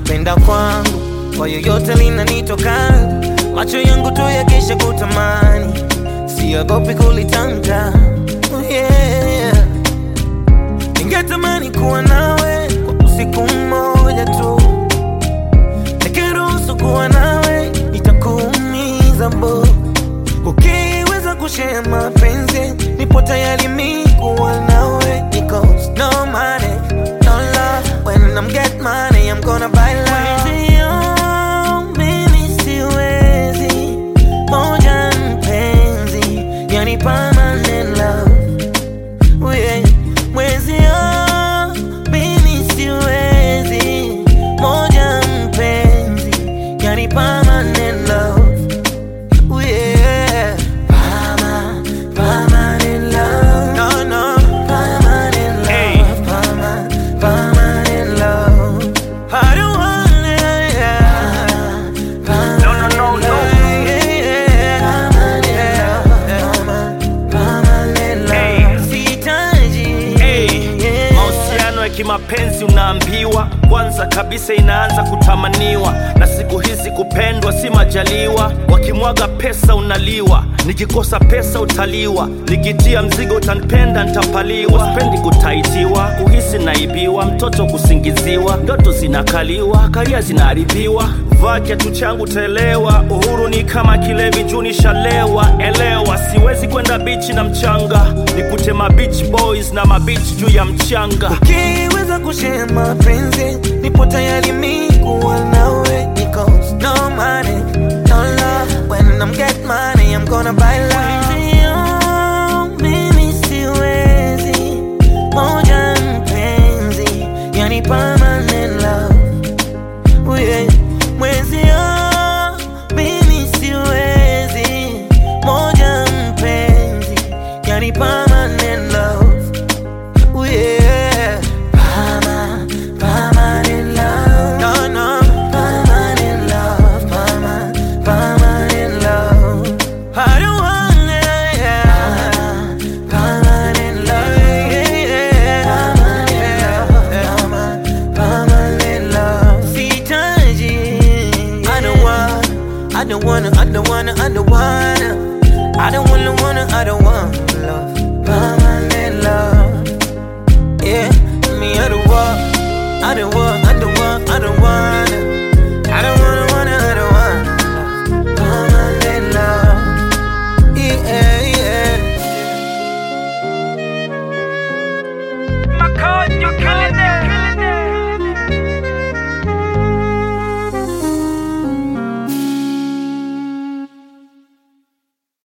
kupenda kwangu kwa yoyote linanitoka, macho yangu tu yakisha kutamani, siogopi kulitamka. Oh yeah. Ningetamani kuwa nawe kwa usiku mmoja tu, nikiruhusu kuwa nawe itakuumiza bo. Ukiweza kushare mapenzi, nipo tayari mi kuwa nawe, because no money, no love. When I'm get money, I'm gonna buy love. Mwenzio, mimi siwezi, moja mpenzi, yani permanent love. Oh yeah. Mwenzio, mimi siwezi, moja mpenzi, yani permanent love. Oh yeah. Perma- permanent love. No, no. Permanent love. Hey. Perma- permanent love. I don't want it, yeah. No, no, no, no. Yeah, yeah. Permanent love. Permanent Hey. love. Sihitaji. Hey, Yeah. mahusiano ya kimapenzi unaambiwa kwanza kabisa inaanza kutamaniwa, na siku hizi kupendwa si majaliwa. Wakimwaga pesa unaliwa, nikikosa pesa utaliwa, nikitia mzigo utanipenda ntapaliwa. Sipendi kutaitiwa, kuhisi naibiwa, mtoto kusingiziwa, ndoto zinakaliwa, karia zinaharibiwa. Vaa kiatu changu taelewa, uhuru ni kama kilevi juu nishalewa. Elewa, siwezi kwenda bichi na mchanga, nikute ma beach boys na ma beach juu ya mchanga. Ukiweza kushare mapenzi, nipo tayari mi kuwa nawe, because no money, no love. When I'm get money, I'm gonna buy love. Mwenzio, mimi siwezi, moja mpenzi, yani permanent love. Oh yeah. Mwenzio, mimi siwezi, moja mpenzi, yani permanent love. Ooh, yeah. Perma- permanent love. No, no. Permanent love. Perma- permanent love. I don't want it, yeah. Permanent love. Yeah, yeah. Permanent love. Permanent love. Sihitaji. I don't want, I don't wanna, I don't wanna, I don't wanna. I don't wanna, wanna, I don't want love.